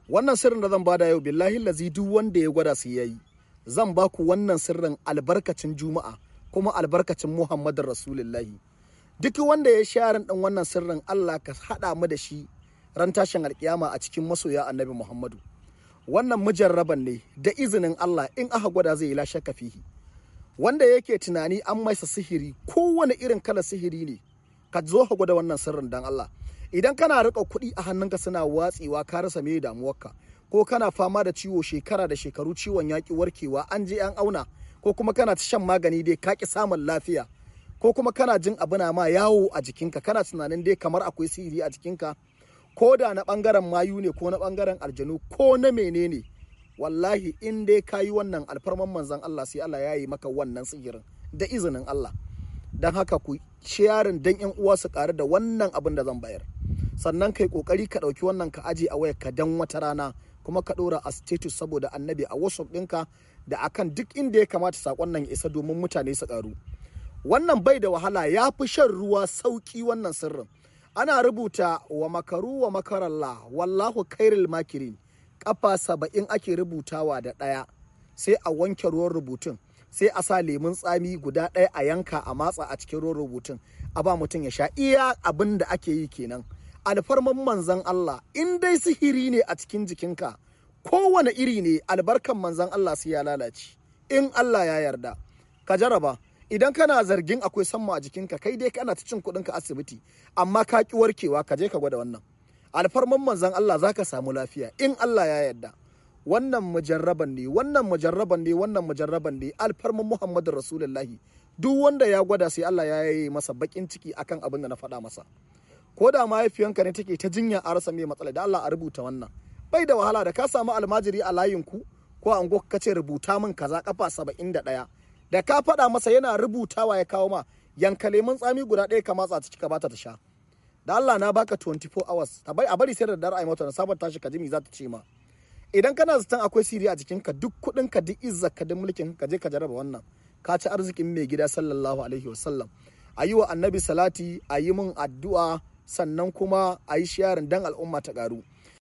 wannan sirrin da zan bada yau billahi lazi duk wanda ya gwada su yayi zan ba ku wannan sirrin albarkacin juma'a kuma albarkacin muhammadin rasulullahi duk wanda ya sharin ɗin wannan sirrin allah ka haɗa mu da shi ran tashin alkiyama a cikin masoya annabi muhammadu wannan mujarraban ne da izinin allah in aka gwada zai yi lashe kafihi wanda yake tunani an maisa sihiri kowane irin kala sihiri ne ka zo ka gwada wannan sirrin dan allah idan kana riƙa kuɗi a hannunka suna watsewa ka rasa me damuwarka ko kana fama da ciwo shekara da shekaru ciwon yaƙi warkewa an je an auna ko kuma kana ta shan magani dai ka ƙi samun lafiya ko kuma kana jin abu na ma yawo a jikinka kana tunanin dai kamar akwai sihiri a jikinka ko da na ɓangaren mayu ne ko na ɓangaren aljanu ko na menene wallahi in dai ka yi wannan alfarman manzan Allah sai Allah ya yi maka wannan sihirin da izinin Allah don haka ku sharing dan yan uwa su ƙaru da wannan abin da zan bayar sannan kai kokari ka ɗauki wannan ka aje a wayar ka dan wata rana kuma ka ɗora a status saboda annabi a whatsapp ɗinka da akan duk inda ya kamata saƙon nan ya isa domin mutane su ƙaru wannan bai da wahala ya fi shan ruwa sauƙi wannan sirrin ana rubuta wa makaru wa makarallah wallahu kairil makirin kafa saba'in ake rubutawa da ɗaya sai a wanke ruwan rubutun sai a sa lemun tsami guda ɗaya a yanka a matsa a cikin ruwan rubutun a ba mutum ya sha iya abin da ake yi kenan alfarman manzan Allah in dai sihiri ne a cikin jikinka kowane iri ne albarkan manzan Allah sai ya lalace in Allah ya yarda ka jaraba idan kana zargin akwai samma a jikinka kai dai kana ta cin kuɗinka asibiti amma ka ki warkewa ka je ka gwada wannan alfarman manzan Allah zaka samu lafiya in Allah ya yarda wannan mujarraban ne wannan mujarraban ne wannan mujarraban ne alfarman Muhammadu Rasulullahi duk wanda ya gwada sai Allah ya yi masa bakin ciki akan abin da na faɗa masa ko da mahaifiyanka ne take ta jinya a rasa mai matsala da Allah a rubuta wannan bai da wahala da ka samu almajiri a layin ku ko an ka ce rubuta min kaza kafa saba'in da ɗaya da ka faɗa masa yana rubutawa ya kawo ma yanka lemun tsami guda ɗaya ka matsa ciki ka bata ta sha da Allah na baka 24 hours ta bai a bari sai da dare ai mata na sabon tashi ka ji me za ta ce ma idan kana zaton akwai siri a jikinka duk kuɗin ka duk izzar ka duk mulkin ka je ka jarraba wannan ka ci arzikin mai gida sallallahu alaihi wasallam a yi wa annabi salati a yi min addu'a sannan kuma a yi sharing dan al'umma ta ƙaru